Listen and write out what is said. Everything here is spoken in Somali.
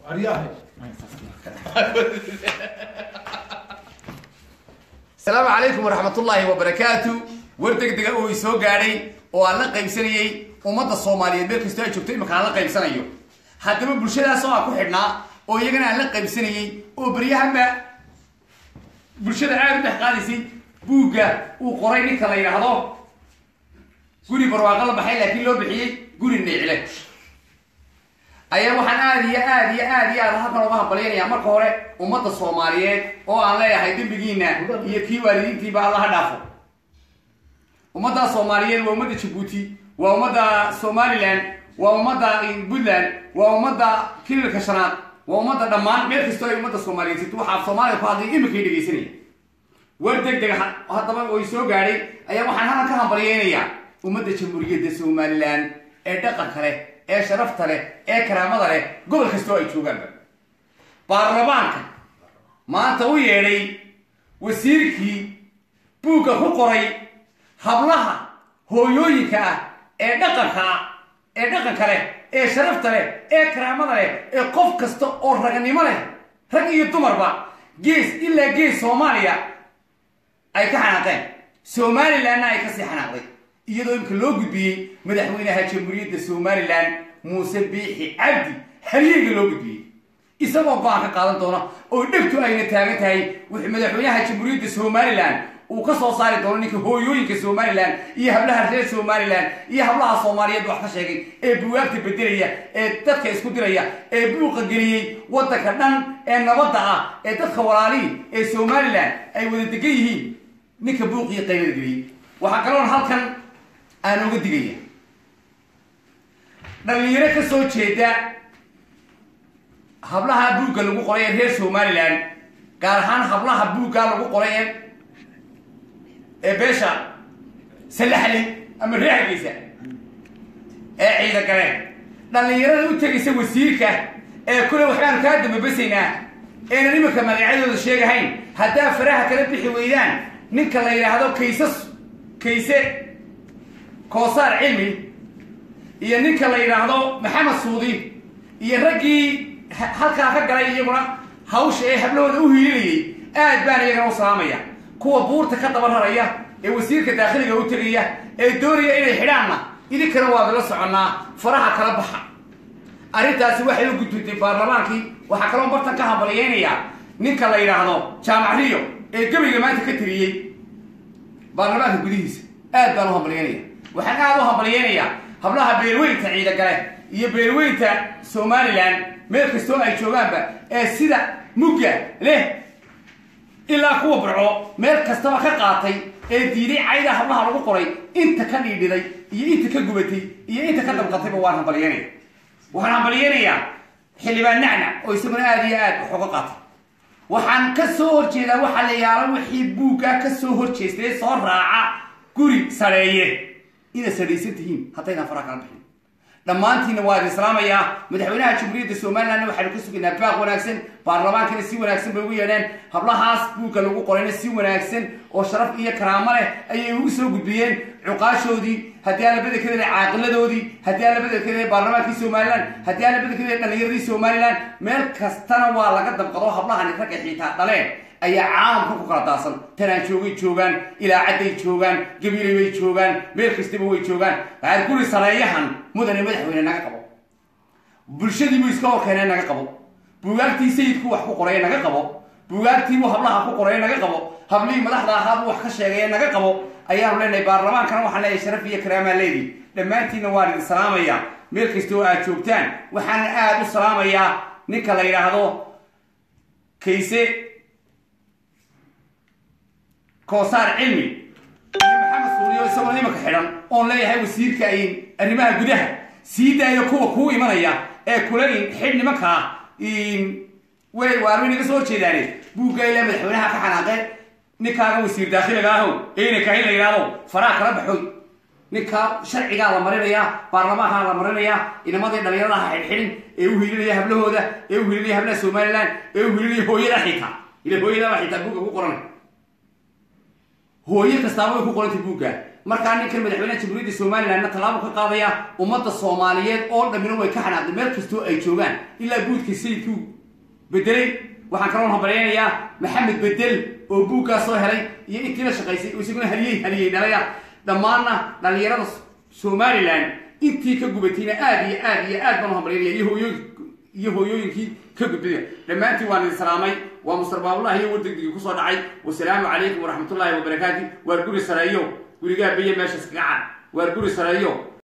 aryahay asalaamu calaykum waraxmatullaahi wabarakaatu war degdega oo i soo gaadhay oo aan la qaybsanayey ummadda soomaaliyeed meel kastoo ay joogto imika aan la qaybsanayo haddaba bulshadaas oo aan ku xidhnaa oo iyagana aan la qaybsanayey oo beryahanba bulshada aada u dhex qaadaysay buugga uu qoray ninka la yidhaahdo guri barwaaqo la baxay laakiin loo bixiyey guri neecle ayaa waxaan aada iyo aad iyo aad iyo aad halkan uga hambalyanayaa marka hore ummadda soomaaliyeed oo aan leeyahay dembigiina iyo kii waalidiintiiba allaha dhaafo ummadda soomaaliyeed waa ummadda jabuuti waa ummadda somalilan waa ummadda puntland waa ummadda kililka shanaad waa ummadda dhammaan meel kastoo ay ummadda soomaaliyeed jirto waxaa soomaalida ku hadlay iminkay dhegaysanaya war deg deg haddaba oy soo gaadhay ayaa waxaan halkan ka hambalyeynayaa ummadda jamhuuriyadda somalilan ee dhaqanka leh ee sharafta leh ee karaamada leh gobol kastoo ay joogaanba baarlamaanka maanta u yeedhay wasiirkii buugga ku qoray hablaha hooyooyinka ah ee dhaqanka ah ee dhaqanka leh ee sharafta leh ee karaamada leh ee qof kasta oo raganimo leh rag iyo dumarba gees ilaa gees soomaaliya ay ka xanaaqeen somalilanna ay kasii xanaaqday iyadoo imika loo gudbiyey madaxweynaha jamhuuriyadda somalilan muuse biixi cabdi halyeyga loo gudbiyey isagoo go-aan ka qaadan doona oo dhegtu ayna taagan tahay wuxuu madaxweynaha jamhuuriyadda somalilan uu ka soo saari doono ninka hooyooyinka somalilan iyo hablaha reer somalilan iyo hablaha soomaaliyeed wax ka sheegay ee buwaagta bedelaya ee dadka isku diraya ee buuqa geliyey waddanka dhan ee nabadda ah ee dadka walaalihii ee somalilan ay wada degan yihiin ninka buuqiyo qaylada geliyey waxaa kaloon halkan aan uga digaya dhalinyaro ka soo jeeda hablaha buugga lagu qoray ee reer somalilan gaar ahaan hablaha buuggaa lagu qoray ee ee beesha salaxli ama reergeysa ee ciida galeen dhalinyarada u tegaysa wasiirka ee kule waxbaanu kaa dambabasaynaa eenan iminka magacyadooda sheegahayn haddaa faraha kala bixi weydaan ninka la yidhaahdo kaysas kayse koosaar cilmi iyo ninka la yidhaahdo maxamed suudi iyo raggii halkaa ka galay iyaguna hawsha ee hablahooda u hiilinayay aad baan iyagana u salaamaya kuwa buurta ka daba raraya ee wasiirka daakhiliga u tegaya ee doonaya inay xidhaanna idinkana waad la soconnaa faraha kala baxa arrintaasi waxay u gudbintay baarlamaankii waxaa kaloo bartan ka hambalyeynayaa ninka la yidhaahdo jaamac riyo ee gebiga maanta ka tiriyey baarlamaanka gudihiisa aad baan u hambalyeynaya waxaan aad u hambalyeynayaa hablaha beelweynta ciidagale iyo beelweynta somalilan meel kastoo ay joogaanba ee sida mugga leh ilaa kuwa burco meel kastaba ka qaatay ee diiday cayda hablaha lagu qoray inta ka dhiidhiday iyo inta ka gubatay iyo inta ka damqatayba waan hambalyeynaya waxaan hambalyeynayaa xildhibaan nacnac oo isaguna aada iyo aad wax uga qaatay waxaan ka soo horjeedaa waxaa la yaala wixii buuggaa ka soo horjeestay soo raaca guri sareeye inaad sadhaysan tihiin haddaydaan faraha kala bixin dhammaantiinna waa idin salaamayaa madaxweynaha jamhuuriyadda somalilandna waxaynu ka sugaynaa baaq wanaagsan baarlamaankana si wanaagsan bay ugu yeedheen hablahaas buugga lagu qorayna si wanaagsan oo sharaf iyo karaamo leh ayay ugu soo gudbiyeen cuqaashoodii haddii aan la bedelkeeda caaqiladoodii haddii aan la bedelkeeda baarlamaankii somalilan haddii aan la bedelkeeda dhalinyaradii somalilan meel kastana waa laga dabqado hablahani ragga xiitaa dhaleen ayaa caalamka ku kala daasan tanaan joogay joogaan ilaa cadday joogaan gabiilay bay joogaan meel kastaba way joogaan waxaad guri sareeyahan mudane madaxweyne naga qabo bulshadiibuu iska horkeenee naga qabo buugaagtii sayidku wax ku qoray naga qabo buugaagtiibuu hablaha ku qoray naga qabo hablihii madaxda ahaabuu wax ka sheegay naga qabo ayaanu leenahay baarlamaankana waxaan leeyahay sharaf iyo karaamaa leedii dhammaantiinna waan idin salaamayaa meel kasta oo aad joogtaan waxaana aada u salaamayaa ninka la yidhaahdo kayse koosaar cilmi iyo maxamed suuriyo isagoo imanka xidhan oon leeyahay wasiirka ay arrimaha gudaha sii daayo kuwa kuu imanaya ee kula xidh nimankaa way waarmay naga soo horjeedaane buugga ilaa madaxweynaha ka xanaaqeen ninkaaga wasiir daakhiliga ahow eyna kahin la yidhahdo faraha kala baxoy ninkaa sharcigaa la marinayaa baarlamaankaa la marinayaa inamadii dhalinyaradaha xidhxidhin ee u hiilinaya hablahooda ee u hiilinaya hablaha somalilan ee u hiilinaya hooyada xitaa ila hooyadaba xitaa buugga ku qoranay hooyo kastaaba way ku qorantay buugga markaa ninkan madaxweynaha jamhuuriyadda somalilandna tallaabo ka qaadaya ummadda soomaaliyeed oo dhammina way ka xanaaqday meel kastoo ay joogaan ilaa guudka sayidkuu bedelay waxaan kaloo hambalyaynayaa maxamed bedel oo buuggaa soo helay iyo intii la shaqaysay oo isaguna haliyey haliyey dhalaya dhammaanna dhallinyarada somalilan intii ka gubatayna aad iyo aad iyo aad baan u hambalyaynaya iyo hooyo iyo hooyooyinkii ka gudbaya dhammaantiin waan idin salaamay waa mustar baabullah iyo wadagdigii kusoo dhacay wasalaamu calaykum waraxmatullaahi wabarakaatu waar guri sareeyo gurigaa biyo meeshaas kaga cad waar guri sareeyo